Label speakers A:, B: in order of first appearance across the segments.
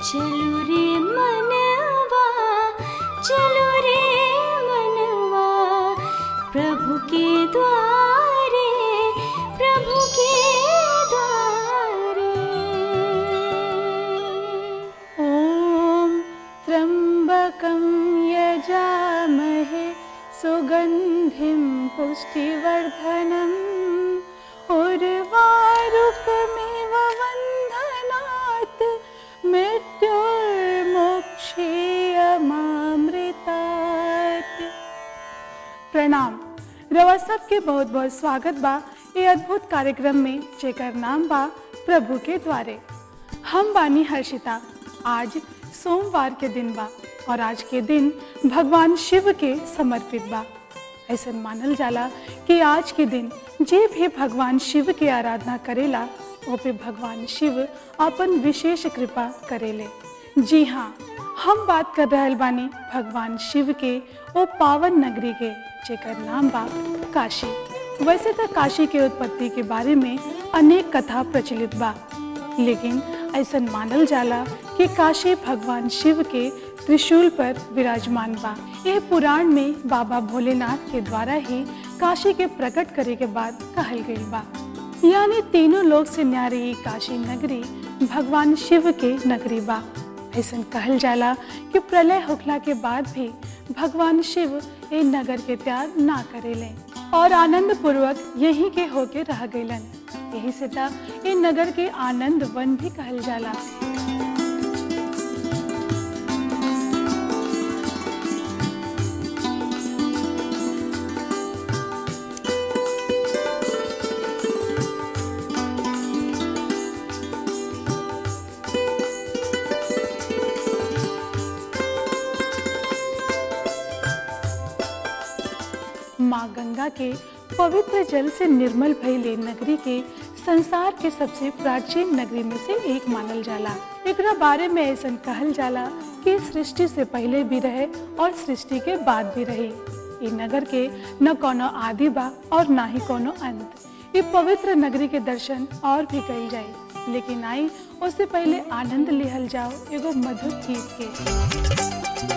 A: चलो रे मनवा चलो रे मनवा प्रभु के द्वारे प्रभु के द्वारे
B: ॐ त्र्यम्बकं यजामहे सुगन्धिं पुष्टिवर्धनम् उर्वारुकमिव वन्धनात् मृत्युर्मोक्षेयमामृतात् प्रणाम रवा सबके बहुत बहुत स्वागत बा ये अद्भुत कार्यक्रम में जेकर नाम बा प्रभु के द्वारे हम बानी हर्षिता आज सोमवार के दिन बा और आज के दिन भगवान शिव के समर्पित बा ऐसा मानल जाला कि आज के दिन जे भी भगवान शिव के आराधना करेला वो पे भगवान शिव अपन विशेष कृपा करेले जी हाँ हम बात कर रहल बानी भगवान शिव के वो पावन नगरी के जेकर नाम बा काशी वैसे तो काशी के उत्पत्ति के बारे में अनेक कथा प्रचलित बा लेकिन ऐसा मानल जाला कि काशी भगवान शिव के त्रिशूल पर विराजमान बा यह पुराण में बाबा भोलेनाथ के द्वारा ही काशी के प्रकट करे के बाद कहल गई बा यानी तीनों लोग से न्यारी ई काशी नगरी भगवान शिव के नगरी बा ऐसा कहल जाला कि प्रलय होखला के बाद भी भगवान शिव ए नगर के त्याग ना करेले और आनंद पूर्वक यहीं के होके रह गईलन यही से था ये नगर के आनंद वन भी कहल जाला माँ गंगा के पवित्र जल से निर्मल भइले नगरी के संसार के सबसे प्राचीन नगरी में से एक मानल जाला एकरा बारे में ऐसा कहल जाला कि सृष्टि से पहले भी रहे और सृष्टि के बाद भी रही ये नगर के न कोनो आदि बा और ना ही कोनो अंत ये पवित्र नगरी के दर्शन और भी कल जाए लेकिन आई उससे पहले आनंद लिहल जाओ एगो मधुर गीत के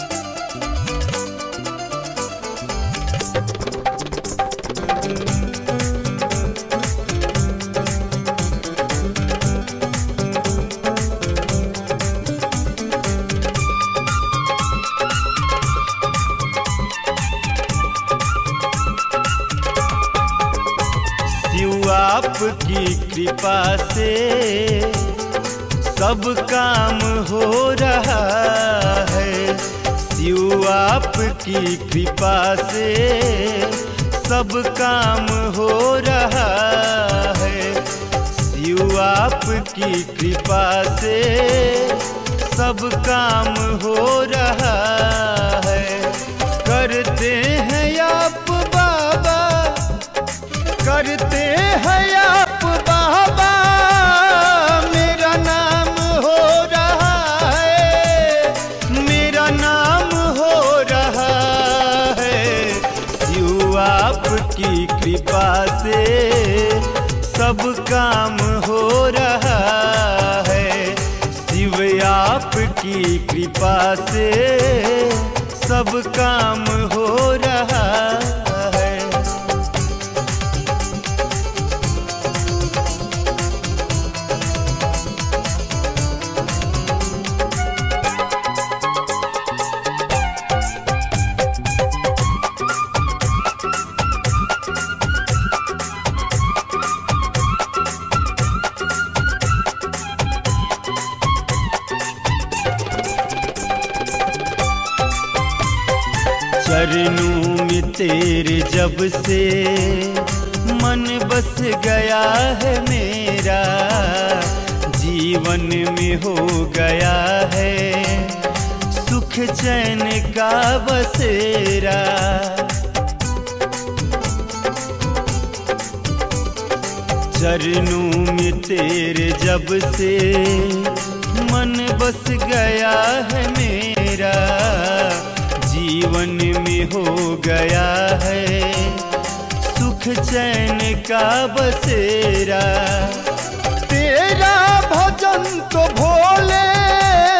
C: शिव आपकी कृपा से सब काम हो रहा है शिव आपकी कृपा से सब काम हो रहा है शिव आपकी कृपा से सब काम हो रहा है करते हैं आप बाबा करते हैं आप बाबा मेरा नाम हो रहा है मेरा नाम हो रहा है शिव आपकी कृपा से सब काम हो रहा है शिव आपकी कृपा से सब काम हो रहा है चरणों में तेरे जब से मन बस गया है मेरा जीवन में हो गया है सुख चैन का बसेरा चरणों में तेरे जब से मन बस गया है मेरा जीवन में हो गया है सुख चैन का बसेरा तेरा भजन तो भोले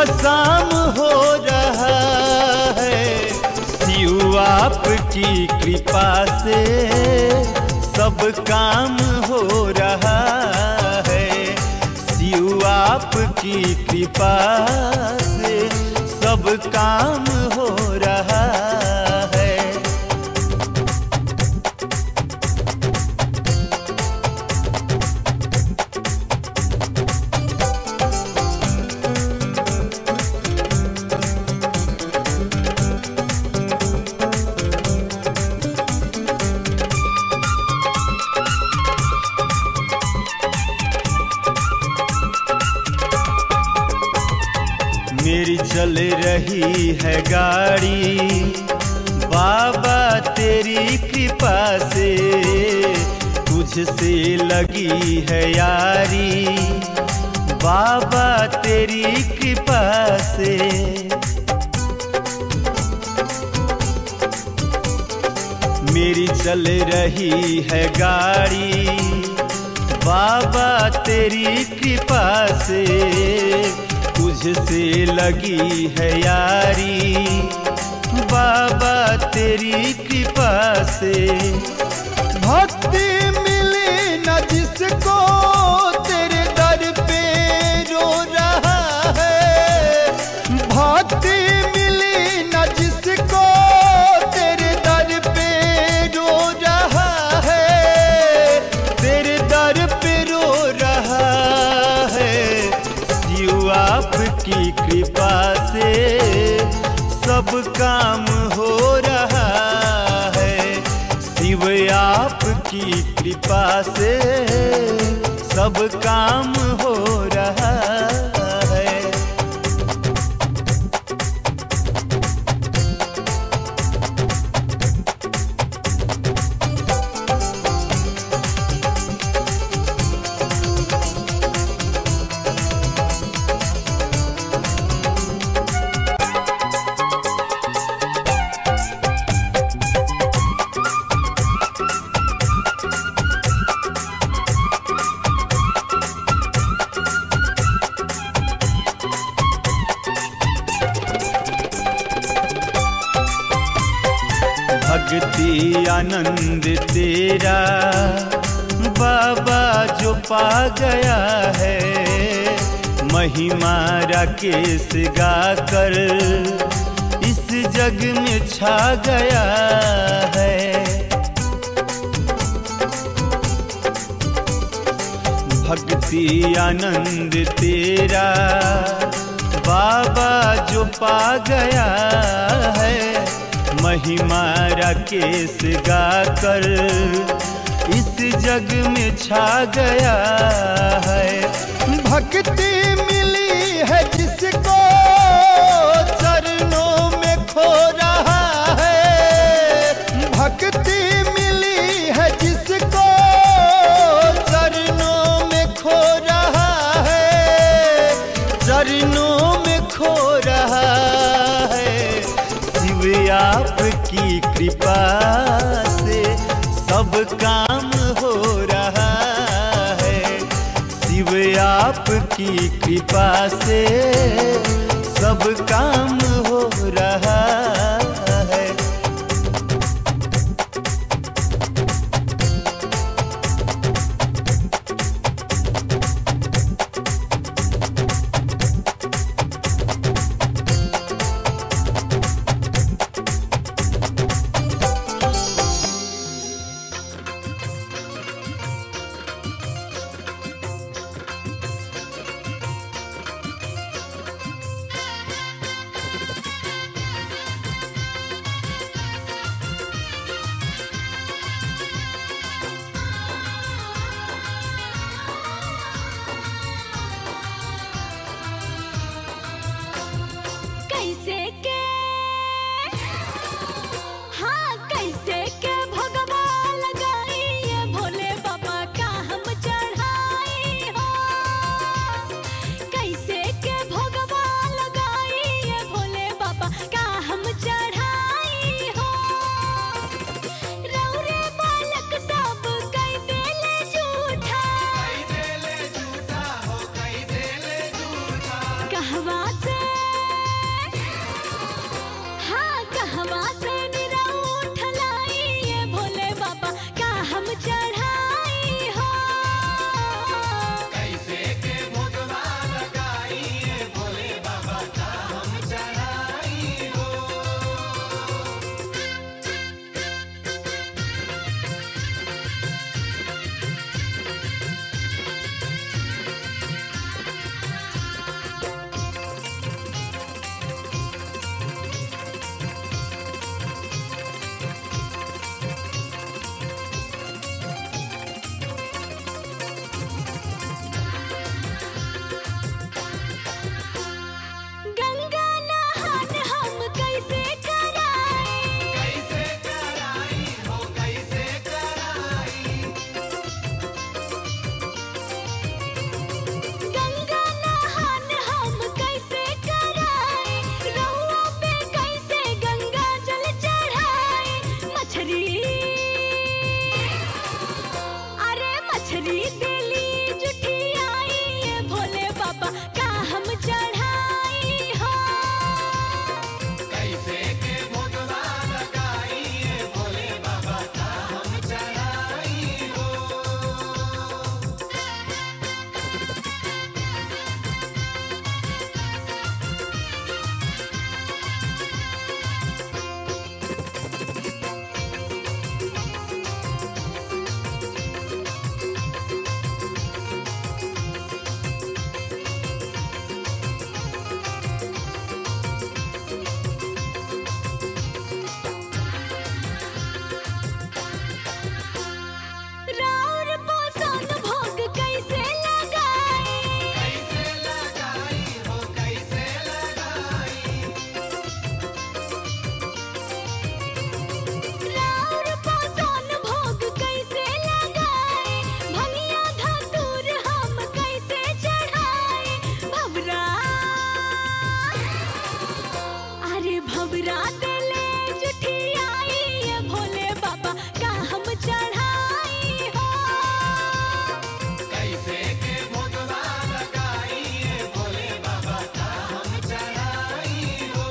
C: शाम हो रहा है शिव आपकी कृपा से सब काम हो रहा है शिव आपकी कृपा से सब काम हो रहा है मेरी चल रही है गाड़ी बाबा तेरी कृपा से तुझसे लगी है यारी बाबा तेरी कृपा से मेरी चल रही है गाड़ी बाबा तेरी कृपा से तुझसे लगी है यारी बाबा तेरी कृपा से भक्ति मिली न जिसको तेरे दर पे रो रहा है भक्ति मिली न जिसको तेरे दर पे रो रहा है तेरे दर पे रो रहा है शिव आपकी कृपा से सब काम हो रहा है शिव आपकी कृपा से सब काम हो रहा है भक्ति आनंद तेरा बाबा जो पा गया है महिमा राकेश गाकर इस जग में छा गया है भक्ति आनंद तेरा बाबा जो पा गया है महिमा राकेश गाकर इस जग में छा गया है भक्ति मिली है जिसको चरणों में खो रहा है भक्ति मिली है जिसको चरणों में खो रहा है चरणों में खो रहा है शिव आपकी कृपा से सब काम हो रहा है शिव आपकी कृपा से सब काम हो रहा है
A: चुरा देले जुठियाई ये भोले बाबा का हम चढ़ाई हो
C: कैसे के भोगवा लगाई ये भोले बाबा का हम चढ़ाई हो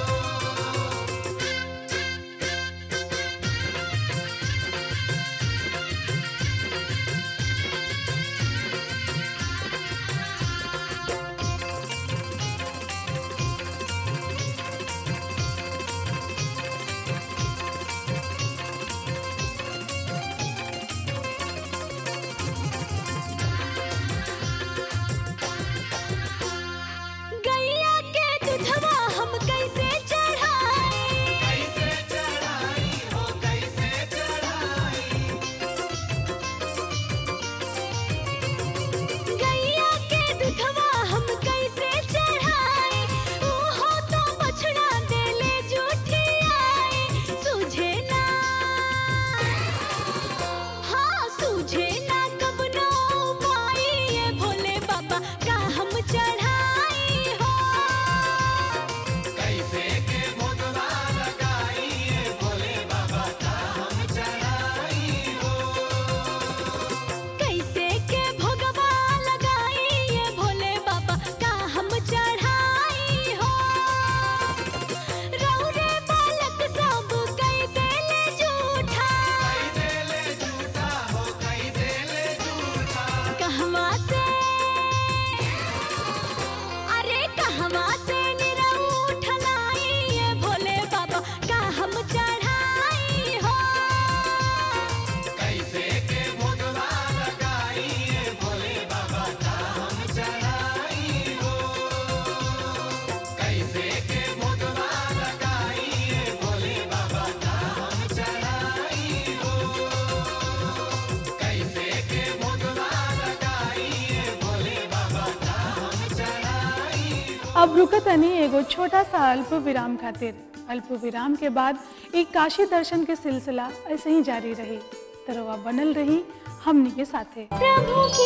A: गैया के दूधवा हम कैसे चढ़ाई
C: कैसे चढ़ाई हो कैसे चढ़ाई
A: गैया के दूधवा हम कैसे चढ़ाई ओहो तो बछड़ा देले जुठियाई सूझे ना हाँ सूझे ना कब नो पाई ये भोले बाबा का हम चढ़ाई हो
C: कैसे के भोगवा लगाई ये भोले बाबा का हम चढ़ाई हो
A: कैसे के भोगवा लगाई ये भोले बाबा का हम चढ़ाई हो रौरे बालक सब कई देले झूठा
C: कई देले झूठा हो कई देले झूठा
A: कहवा से अरे कहवा से निरउठ लाई ये भोले बाबा का हम चढ़ाई हो
C: कैसे के भोगवा लगाई ये भोले बाबा का हम चढ़ाई हो कैसे के भोगवा लगाई ये भोले बाबा का हम चढ़ाई हो कैसे के भोगवा लगाई ये भोले बाबा का हम चढ़ाई
B: अब रुकत अनी एगो छोटा सा अल्प विराम खातिर अल्प विराम के बाद एक काशी दर्शन के सिलसिला ऐसे ही जारी रही तरवा बनल रही हमनी के साथे
A: प्रभु के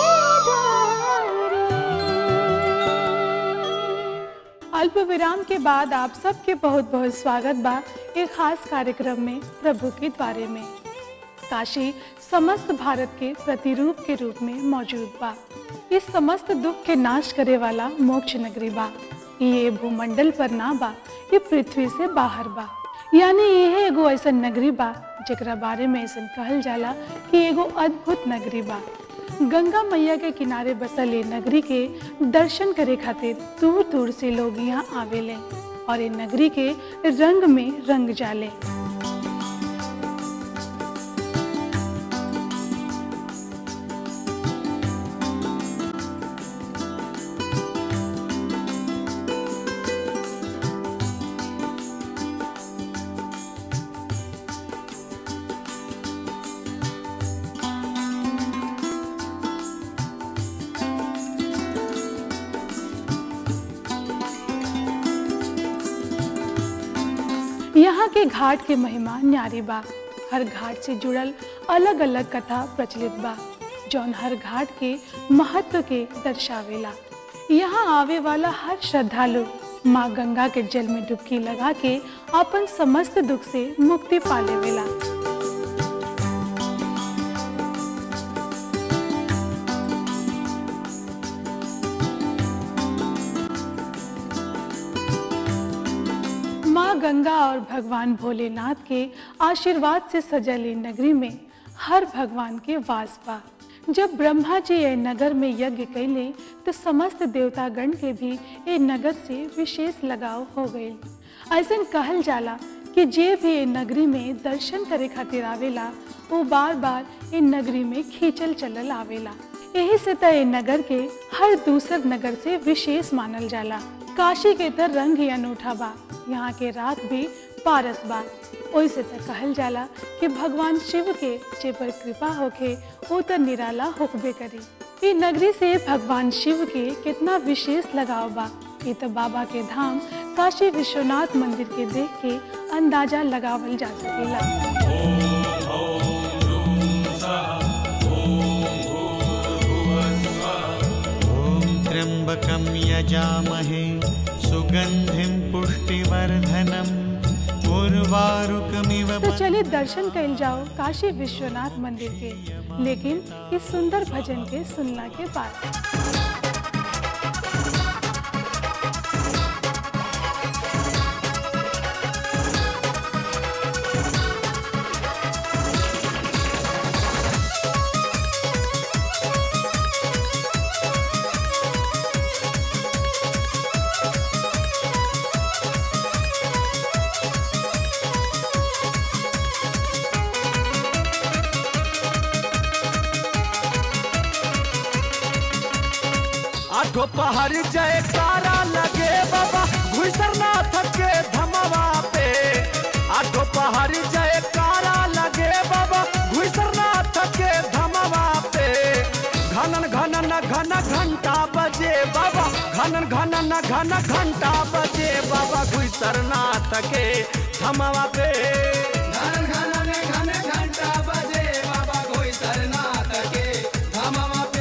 A: द्वारे
B: अल्प विराम के बाद आप सबके बहुत बहुत स्वागत बा एक खास कार्यक्रम में प्रभु के द्वारे में काशी समस्त भारत के प्रतिरूप के रूप में मौजूद बा इस समस्त दुख के नाश करे वाला मोक्ष नगरी बा ये भूमंडल पर ना बा ये पृथ्वी से बाहर बा यानी यह एगो ऐसा नगरी बा जेकरा बारे में ऐसा कहल जाला कि एगो अद्भुत नगरी बा गंगा मैया के किनारे बसल ये नगरी के दर्शन करे खातिर दूर दूर से लोग यहाँ आवेले और ये नगरी के रंग में रंग जाले यहाँ के घाट के महिमा न्यारी बा हर घाट से जुड़ल अलग अलग कथा प्रचलित बा जौन हर घाट के महत्व के दर्शावेला यहाँ आवे वाला हर श्रद्धालु माँ गंगा के जल में डुबकी लगा के अपन समस्त दुख से मुक्ति पा लेवेला माँ गंगा और भगवान भोलेनाथ के आशीर्वाद से सजल ये नगरी में हर भगवान के वास बा जब ब्रह्मा जी ये नगर में यज्ञ कैले तो समस्त देवतागण के भी ये नगर से विशेष लगाव हो गए ऐसा कहल जाला कि जे भी ये नगरी में दर्शन करे खातिर आवेला वो बार बार ये नगरी में खींचल चलल आवेला यही से त ये नगर के हर दूसर नगर से विशेष मानल जाला काशी के त रंग ही अनूठा बा यहाँ के रात भी पारस बा ओइसे त कहल जाला कि भगवान शिव के जे पर कृपा होखे वो त निराला होकबे करी ई नगरी से भगवान शिव के कितना विशेष लगाव बा ये तो बाबा के धाम काशी विश्वनाथ मंदिर के देख के अंदाजा लगावल जा सकेला
C: ॐ त्र्यम्बकं यजामहे सुगन्धिं पुष्टिवर्धनम् उर्वारुकमिव
B: तो चलिए दर्शन कल जाओ काशी विश्वनाथ मंदिर के लेकिन इस सुंदर भजन के सुनना के बाद
D: आठो पहाड़ जयकारा लगे बाबा घुसरनाथ के धमवा पे आठो पहाड़ जयकारा लगे बाबा घुसरनाथ के धमवा पे घनन घनन घन घंटा बजे बाबा घनन घनन घन घंटा बजे बाबा घुसरनाथ के धमवा पे
E: घन घन घन घंटा बजे बाबा कोई सरनाथ के धमवा पे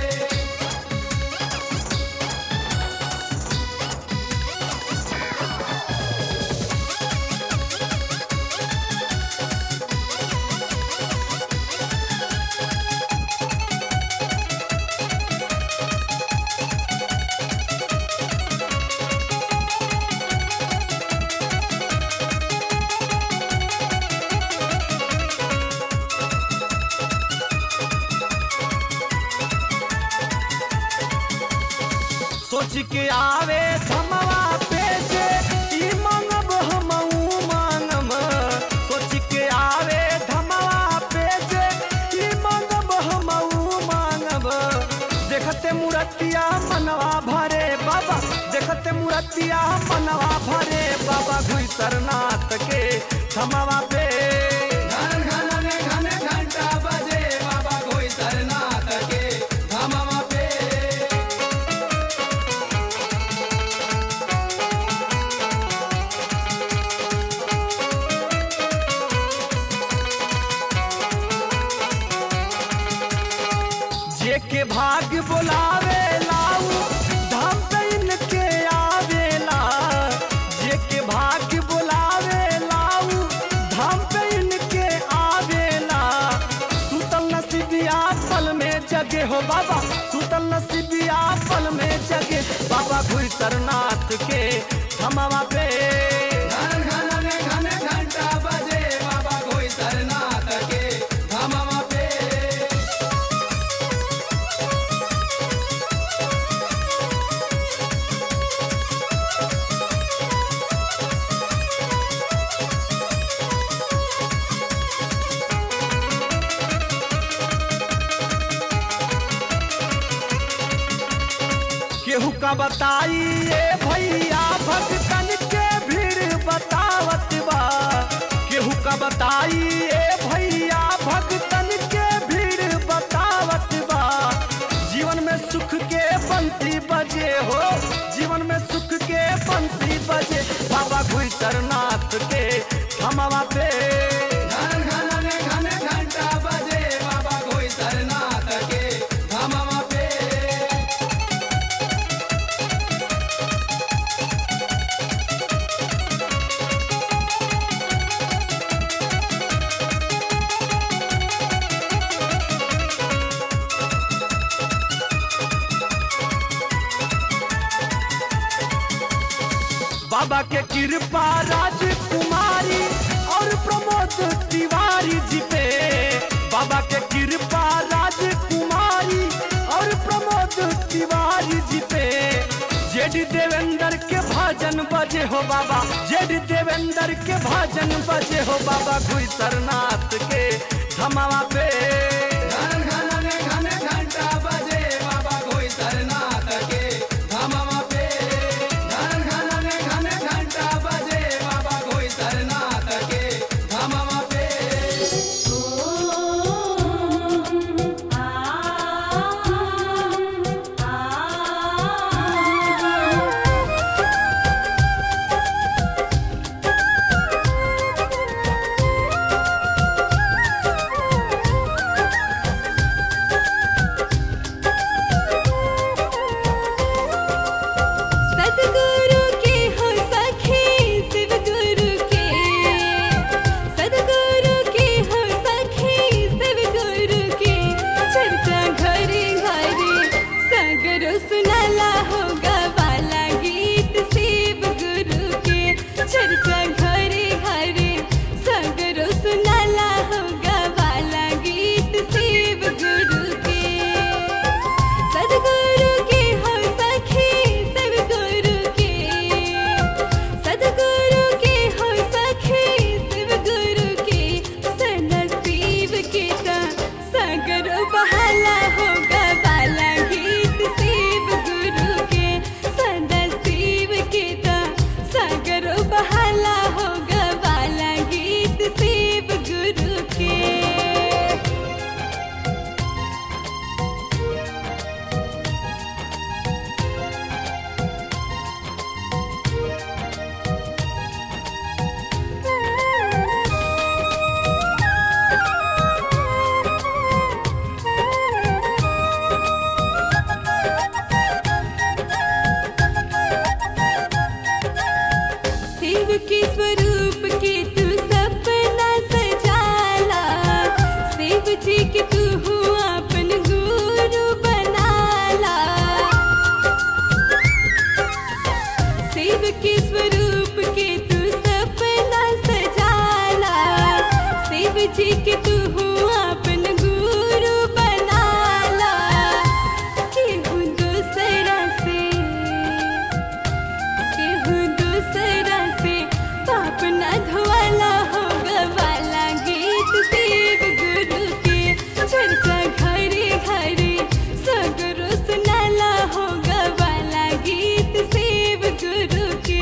D: सोच के आवे धमवा पे जे ई मांगब हमऊ मांगम सोच के आवे धमवा पे जे ई मांगब हमऊ मांगब देखते मुरतिया मनवा भरे बाबा देखते मुरतिया मनवा भरे बाबा घुसरनाथ के धमवा पे
E: घन घन घन घंटा बजे बाबा कोई सरनाथ के धमवा पे
D: जे के भाग्य बोलावे लाऊ धाम पे इनके आवेला जे के भाग्य बोलावे लाऊ धाम पे इनके आवेला सुतल नसीबिया पल में जगे हो बाबा सुतल नसीबिया पल में जगे बाबा घुसरनाथ के धमवा पे
E: घन घन घन घंटा बजे बाबा कोई सरनाथ के धमवा पे
D: केहू का बताई ये भैया भक्तन के भीड़ बतावत बा केहू का बताई ये भैया भक्तन के भीड़ बतावत बा जीवन में सुख के बंसी बजे हो जीवन में सुख के बंसी बजे बाबा घुसरनाथ के थमवा पे
E: घन घन घन घंटा बजे बाबा कोई सरनाथ के धमवा पे
D: बाबा के कृपा राजकुमारी और प्रमोद तिवारी जी पे बाबा के कृपा राजकुमारी और प्रमोद तिवारी जी पे जेड देवेंद्र के भजन बजे हो बाबा जेड देवेंद्र के भजन बजे हो बाबा घुसरनाथ के धमावा पे
E: घन घन घन घंटा बजे बाबा कोई सरनाथ के धमवा पे घन घन घन घंटा बजे बाबा कोई सरनाथ के धमवा पे
A: आ शिव के स्वरूप के तू सपना सजाला शिव जी के तू हुआ अपन गुरु बनाला शिव के स्वरूप के तू सपना सजाला शिव जी के तू हुआ अपन गुरु बनाला केहू दूसरा से केहू दूसरा से पाप न धोवाला हो गवाला गीत शिव गुरु के चर्चा घरे घरे सगरो सुनाला हो गवाला गीत शिव गुरु के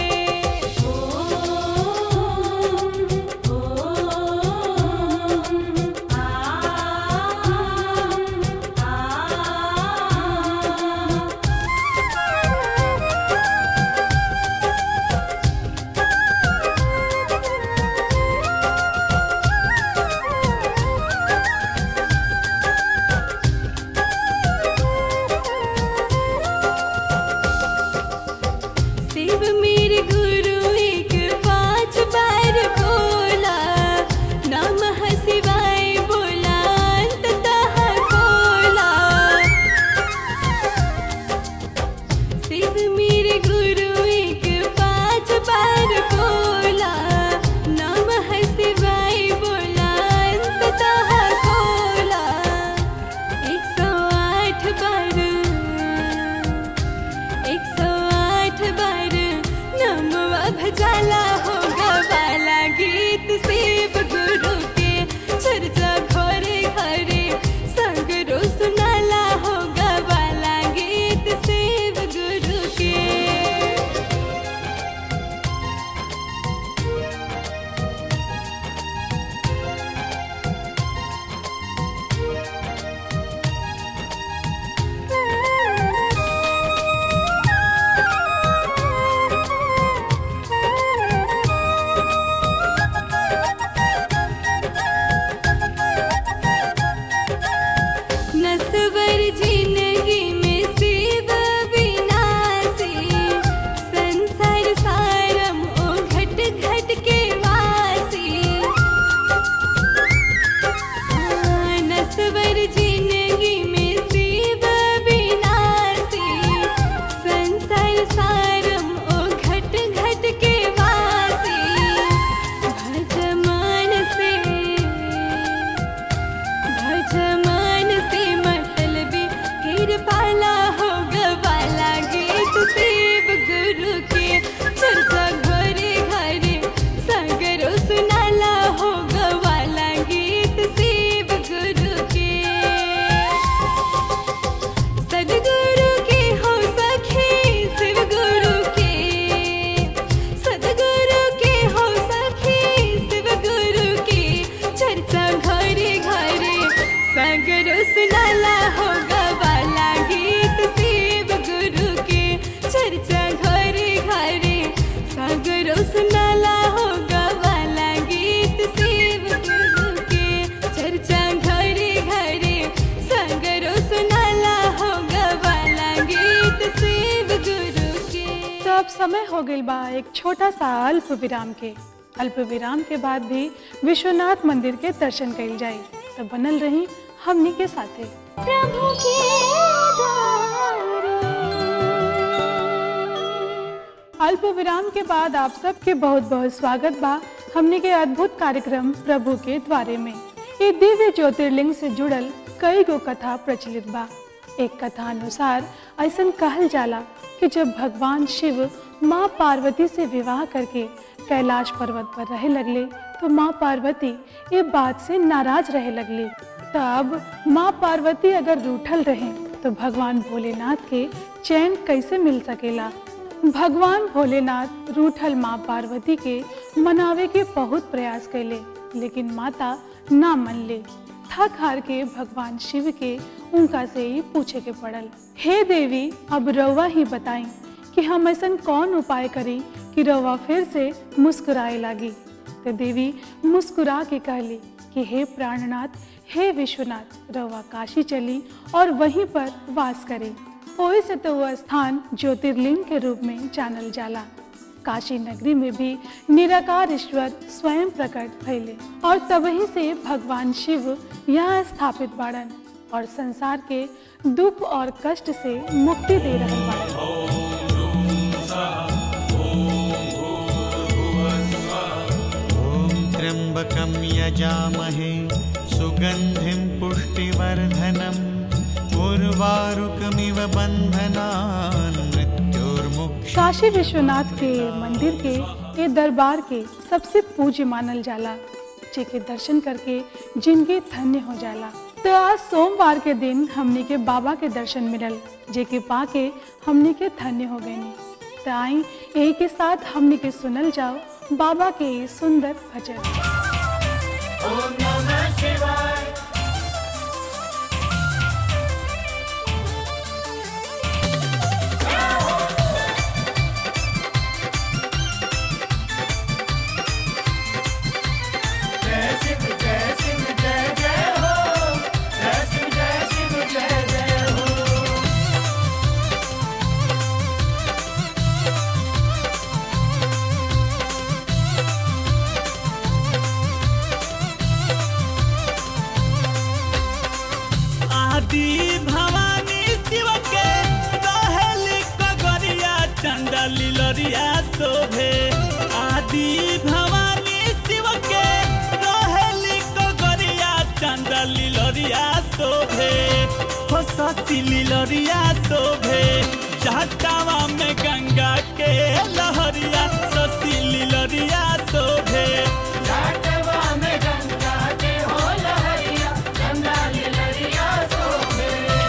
A: शिव मेरे गुरु एक पांच बार बोला नमः शिवाय बोला अंततः बोला शिव मेरे गुरु एक पांच बार बोला नमः शिवाय बोला अंततः बोला एक सौ आठ बार एक सौ आठ बार नमवा भजाला हो गवाला गीत शिव गुरु के चर्चा घरे घरे सगरो सुनाला हो गवाला गीत शिव गुरु के नसवर जिंदगी में शिव विनाशी संसार सारम ओ घट घट के वासी हाँ, नसवर जिंदगी में शिव विनाशी संसार सारम ओ घट घट के वासी भजमान से भजमान से मतलबी फिर पाला हो गवाला गीत शिव गुरु के चर्चा घरे घरे सगरो सुनाला हो गवाला गीत शिव गुरु के सदगुरु के हो सखी शिव गुरु के सदगुरु के हो सखी शिव गुरु के चर्चा घरे घरे सगरो सुनाला हो गवाला गीत शिव गुरु के चर्चा घरे घरे सगरो सुनाला हो गवाला गीत शिव गुरु के चर्चा घरे घरे सगरो सुनाला हो गवाला गीत शिव गुरु के
B: तो अब समय हो गई बा एक छोटा सा अल्प विराम के अल्प विराम के बाद भी विश्वनाथ मंदिर के दर्शन कइल जाई तो बनल रही हमनी के साथे
A: प्रभु के द्वारे
B: अल्प विराम के बाद आप सबके बहुत बहुत स्वागत बा हमने के अद्भुत कार्यक्रम प्रभु के द्वारे में ये दिव्य ज्योतिर्लिंग से जुड़ल कई गो कथा प्रचलित बा एक कथा अनुसार ऐसा कहल जाला कि जब भगवान शिव माँ पार्वती से विवाह करके कैलाश पर्वत पर रहे लगले तो माँ पार्वती ये बात से नाराज रहे लगली तब माँ पार्वती अगर रूठल रहे तो भगवान भोलेनाथ के चैन कैसे मिल सकेला भगवान भोलेनाथ रूठल माँ पार्वती के मनावे के बहुत प्रयास कैले लेकिन माता ना मन ले थक हार के भगवान शिव के उनका से ही पूछे के पड़ल हे देवी अब रउआ ही बताई कि हम ऐसा कौन उपाय करी कि रउआ फिर से मुस्कुराए लागी तो देवी मुस्कुरा के कहली कि हे प्राणनाथ हे विश्वनाथ रउआ काशी चली और वहीं पर वास करी ओहि से तो वह स्थान ज्योतिर्लिंग के रूप में जानल जाला काशी नगरी में भी निराकार ईश्वर स्वयं प्रकट भइले और तबही से भगवान शिव यहाँ स्थापित बाड़न और संसार के दुख और कष्ट से मुक्ति दे रहल बाड़न
F: ॐ त्र्यम्बकं यजामहे सुगन्धिं पुष्टिवर्धनम् उर्वारुकमिव बन्धनान् मृत्युर्मुक्ष
B: काशी विश्वनाथ के मंदिर के ये दरबार के सबसे पूज्य मानल जाला जेके दर्शन करके जिंदगी धन्य हो जाला तो आज सोमवार के दिन हमने के बाबा के दर्शन मिलल जेके पाके हमने के धन्य हो गए तो आई यही के साथ हमने के सुनल जाओ बाबा के ये सुंदर भजन
C: ओम नमः शिवाय जय शिव जय शिव जय जय हो जय शिव जय शिव जय जय हो
G: आदि भवानी शिव के रहेली कगरिया चंदा लीलरिया शोभे आदि भवानी शिव के रहेली कगरिया चंदा लीलरिया शोभे हो ससी लीलरिया शोभे जटावा में गंगा के लहरिया ससी लीलरिया शोभे
C: जाटवा में गंगा के हो लहरिया गंगा लहरिया सोहे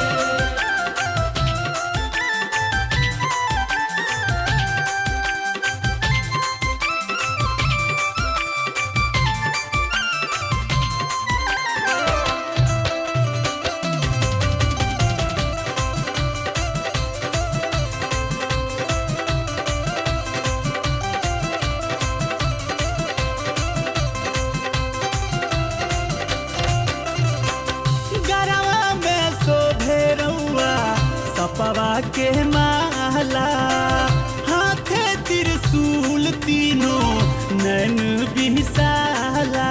G: गरवा में शोभे रउआ सपवा के माला हाथे त्रिशूल तीनों नैन बिसाला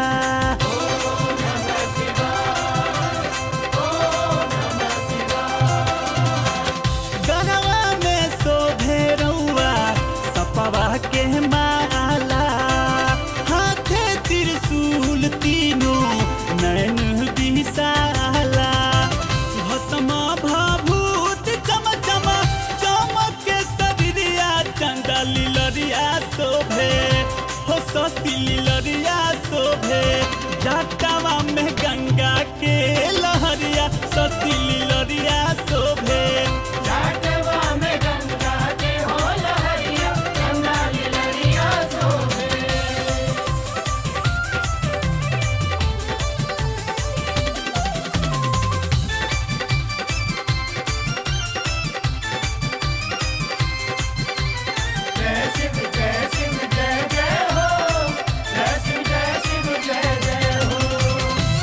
G: गरवा में शोभे रउआ सपवा के माला हाथे त्रिशूल तीनों नैन बिसाला भस्म भभूत चम चम चमक के शरीरिया चंदा लीलरिया शोभे हो ससी लीलरिया शोभे जटावा में गंगा के लहरिया ससी लीलरिया शोभे
C: जाटवा में गंगा के हो लहरिया गंगा लहरिया सोहे जय शिव जय शिव जय जय हो जय शिव जय शिव जय जय हो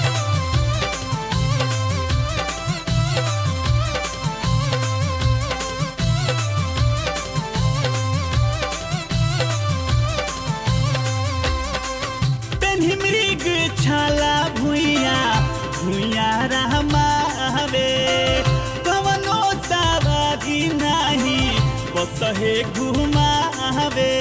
G: पेन्ही मृग छाला भुइया भुइया रहमावे कवनो सवारी नाही बसहे घुमावे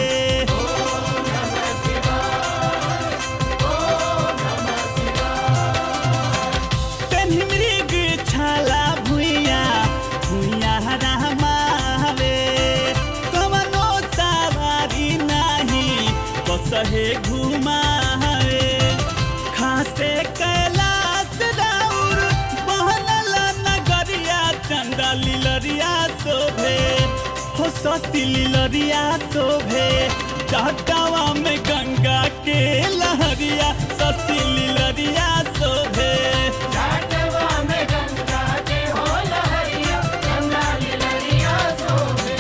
G: पेन्ही मृग छाला भुइया भुइया रहमावे कवनो सवारी नाही बसहे घुमावे खासे कैलाश राउर बहनल नगरिया चंदा लीलरिया शोभे हो ससी लीलरिया शोभे जटावा में गंगा के लहरिया ससी लीलरिया शोभे
C: जाटवा में गंगा के हो लहरिया गंगा लहरिया सोहे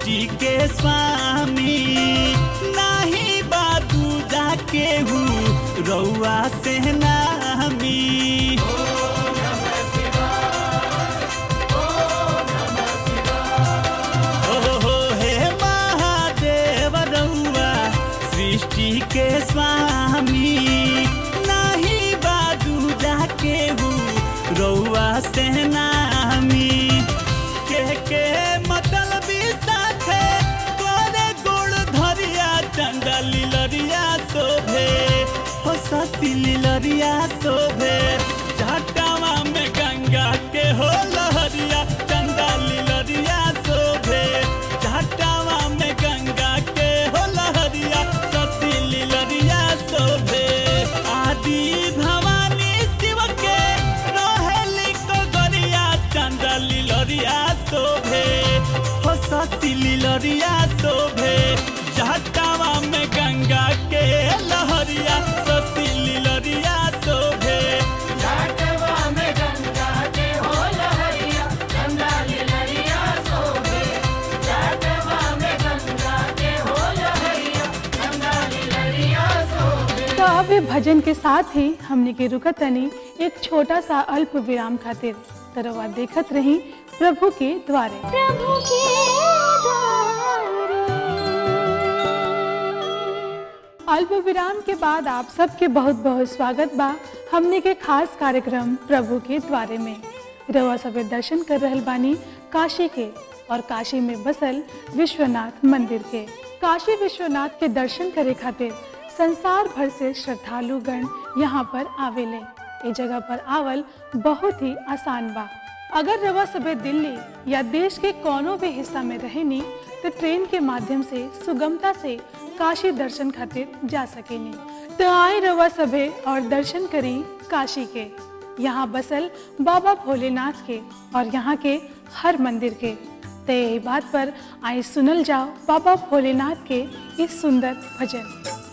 G: सृष्टि के स्वामी नाही बादू जाके हूँ रउआ से नामी ओहो हे महादेव रउआ सृष्टि के स्वामी नाही बादू जाके हूँ रउआ से नामी के के मतलबी साथे तोरे गोड़ धरिया चंदा लिलरिया शोभे हो सती लिलरिया शोभे झाटावा में गंगा के हो लहरिया चंदा लिलरिया शोभे झाटावा में गंगा के हो लहरिया सती लिलरिया शोभे आदि भवानी शिव के रहेली को गरिया चंदा लिलरिया शोभे हो सती लिलरिया शोभे झाटावा में गंगा के लहरिया सती लिलरिया शोभे
C: घाटवा में गंगा के हो लहरिया चंदा लिलरिया सोभे घाटवा में गंगा के हो लहरिया चंदा लिलरिया सोभे
B: तो अब ये भजन के साथ ही हमने के रुकत तनी एक छोटा सा अल्प विराम खातिर तरवा देखत रही प्रभु के द्वारे
A: प्रभु के
B: अल्प विराम के बाद आप सबके बहुत बहुत स्वागत बा हमने के खास कार्यक्रम प्रभु के द्वारे में रवा सबे दर्शन कर रहल बानी काशी के और काशी में बसल विश्वनाथ मंदिर के काशी विश्वनाथ के दर्शन करे खातिर संसार भर से श्रद्धालु गण यहाँ पर आवेले ये जगह पर आवल बहुत ही आसान बा अगर रवा सबे दिल्ली या देश के कोनो भी हिस्सा में रहेनी तो ट्रेन के माध्यम से सुगमता से काशी दर्शन खातिर जा सकेनी तो आए रवा सभे और दर्शन करी काशी के यहाँ बसल बाबा भोलेनाथ के और यहाँ के हर मंदिर के तो यही बात पर आए सुनल जाओ बाबा भोलेनाथ के इस सुंदर भजन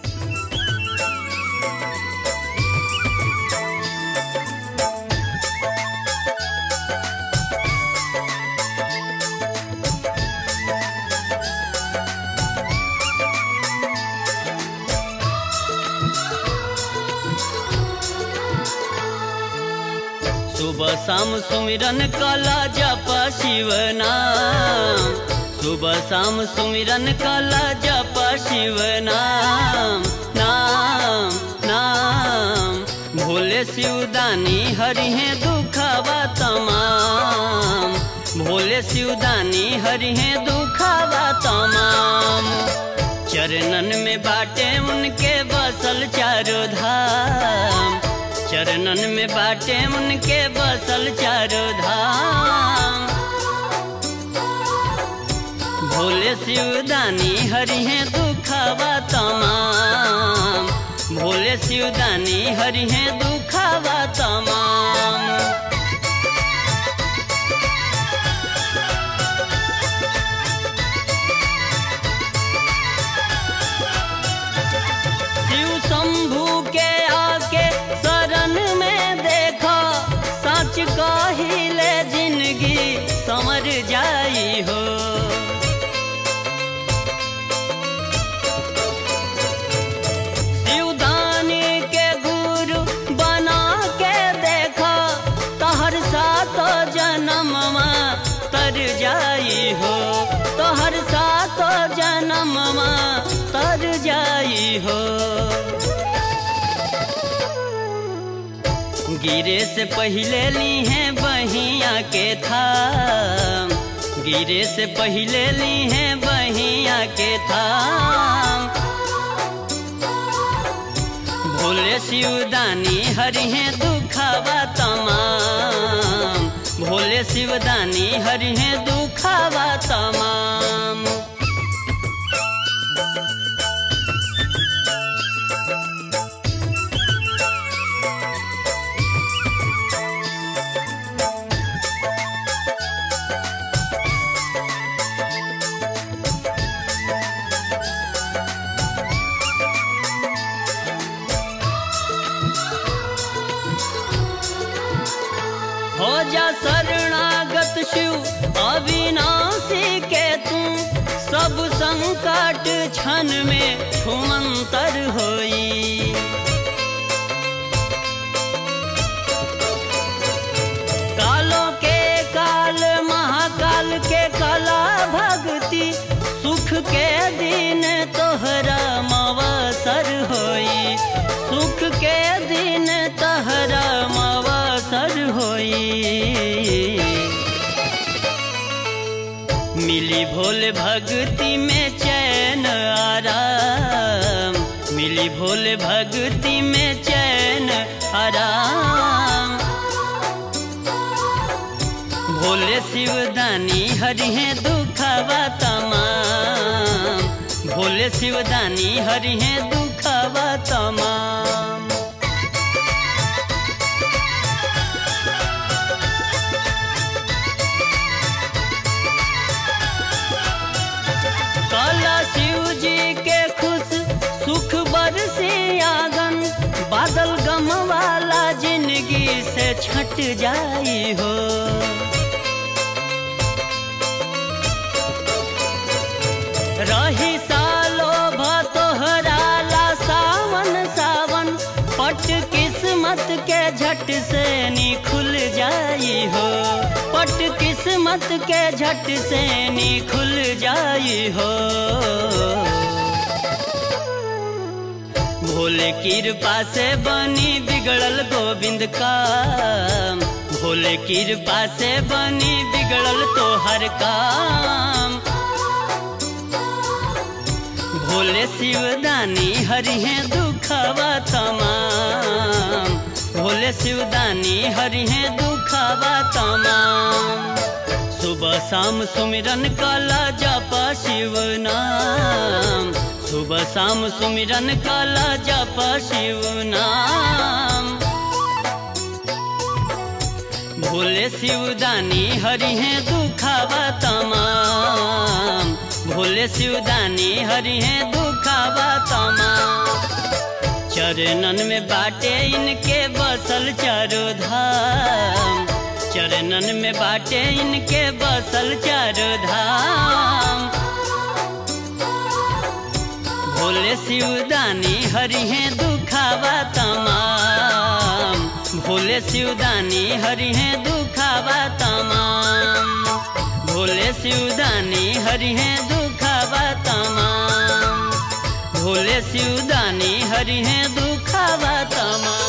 H: सुबह शाम सुमिरन कला जप शिव नाम सुबह शाम सुमिरन कला जप शिव नाम नाम नाम भोले शिवदानी हरिहे दुखवा तमाम भोले शिवदानी हरिहे दुखवा तमाम चरणन में बाटे उनके बसल चारों धाम चरणन में बाटे उनके बसल चारों धाम भोले शिवदानी हरिहे दुखवा तमाम भोले शिवदानी हरिहे दुखवा तमाम शिव शंभू के आके शरण में देखा सच कहिले जिंदगी समर जाई हो शिवदानी के गुरु बना के देखा तहर सात जन्ममा तर जाई हो तोहर सात जन्ममा तर जाई हो गिरे से पहले ली हैं बहिया के थाम गिरे से पहले ली हैं बहिया के थाम भोले शिवदानी हरिहे दुखावा तमाम भोले शिवदानी हरिहे दुखावा तमाम हो जा शरणागत शिव अविनाशी के तू सब संकट क्षण में छुमंतर होई कालों के काल महाकाल के कला भक्ति सुख के दिन तोहरा मवसर होई सुख के दिन तोहरा मवसर होई मिली भोले भक्ति में चैन आराम मिली भोले भक्ति में चैन आराम भोले शिवदानी हरिहे दुखवा तमाम भोले शिवदानी हरिहे दुखवा तमाम काला शिव जी के खुश सुख बरसे आंगन बादल गम वाला जिंदगी से छट जाई हो रही सालो भतोहरा ला सावन सावन पट किस्मत के झट से नी खुल जाई हो पट किस्मत के झट से नी खुल जाई हो भोले कृपा से बनी बिगड़ल गोविंद का भोले कृपा से बनी बिगड़ल तो हर काम भोले शिवदानी हरिहे दुखवा तमाम भोले शिवदानी हरिहे दुखवा तमाम सुबह शाम सुमिरन काला जप शिव नाम सुबह शाम सुमिरन काला जप शिव नाम भोले शिवदानी हरिहे दुखवा तमाम भोले शिवदानी हरिहे दुखवा तमाम चरणन में बाटे इनके बसल चारो धाम चरणन में बाटे इनके बसल चारो धाम भोले शिवदानी हरिहे दुखावा तमाम भोले शिवदानी हरिहे दुखावा तमाम भोले शिवदानी हरिहे दुखावा तमाम भोले शिवदानी हरिहे दुखावा तमाम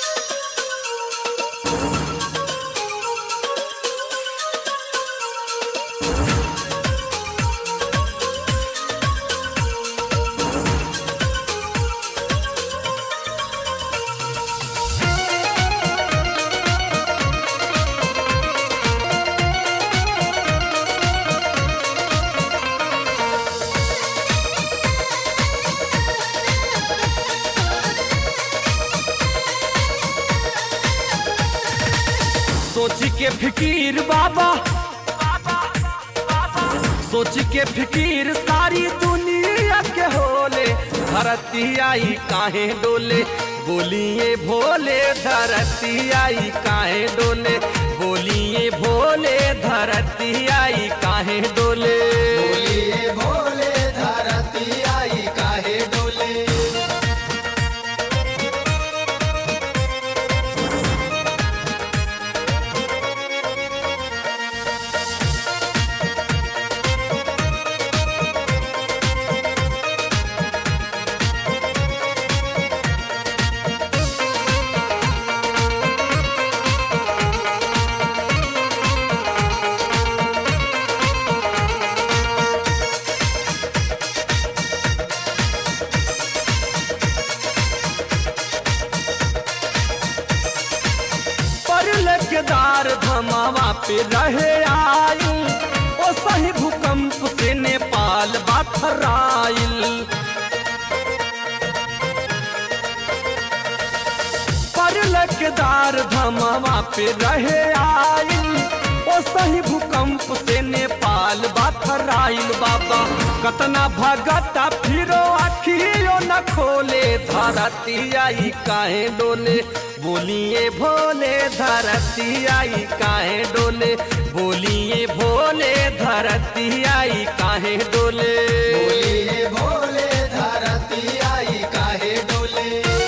D: सोच के फिकीर बाबा सोच के फिकीर सारी दुनिया के होले धरती आई काहे डोले बोलिए भोले धरती आई काहे डोले बोलिए भोले धरती आई काहे डोले
E: बोलिए भोले धरती आई काहे डोले
D: परल केदार धमावा पे रहे आयु ओ सही भूकंप से नेपाल बाथराइल परल केदार धमावा पे रहे आयु ओ सही भूकंप से नेपाल बाथराइल बाबा कतना भगता फिरो अखियो न खोले धरती आई काहे डोले बोलिए भोले धरती आई काहे डोले बोलिए बोलिए भोले धरती आई काहे डोले
E: बोलिए भोले धरती आई काहे डोले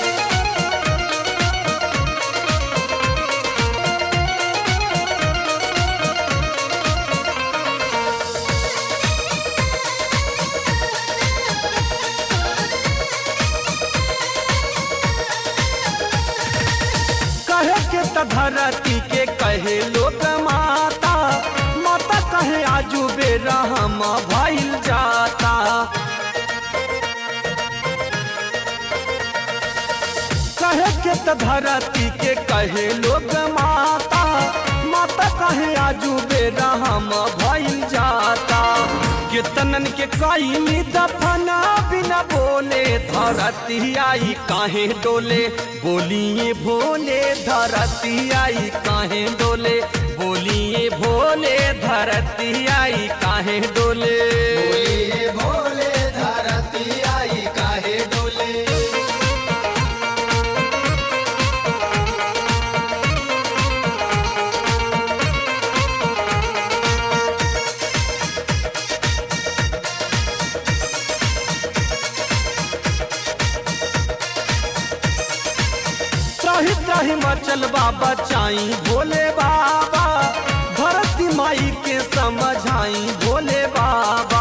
D: कहे के त धरती के कहे लोग माता माता कहे आजू बेरा हम भइल जाता कहे के त धरती के कहे लोग माता माता कहे आजू बेरा हम भइल जाता कितनन के कई दफना बिना बोले धरती आई काहे डोले बोलिए भोले धरती आई काहे डोले बोलिए भोले धरती आई काहे डोले
E: बोलिए भोले धरती आई काहे डोले
D: त्राही त्राही मचल बाबा चाई भोले बाबा धरती माई के समझाई भोले बाबा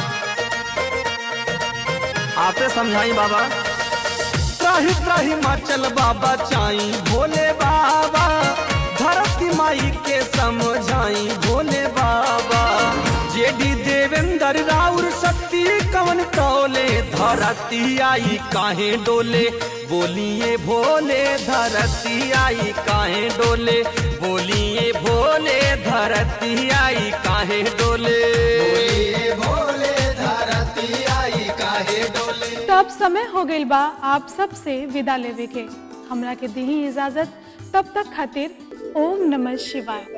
D: आपे समझाई बाबा त्राही त्राही मचल बाबा चाई भोले बाबा धरती माई के समझाई भोले बाबा जेडी देवेंद्र राउर शक्ति कवन टोले धरती आई काहे डोले बोलिए भोले धरती आई काहे डोले बोलिए भोले धरती आई काहे डोले
E: बोलिए भोले धरती आई काहे डोले
B: तो अब समय हो गइल बा आप सब से विदा लेवे के हमरा के दी इजाजत तब तक खातिर ओम नमः शिवाय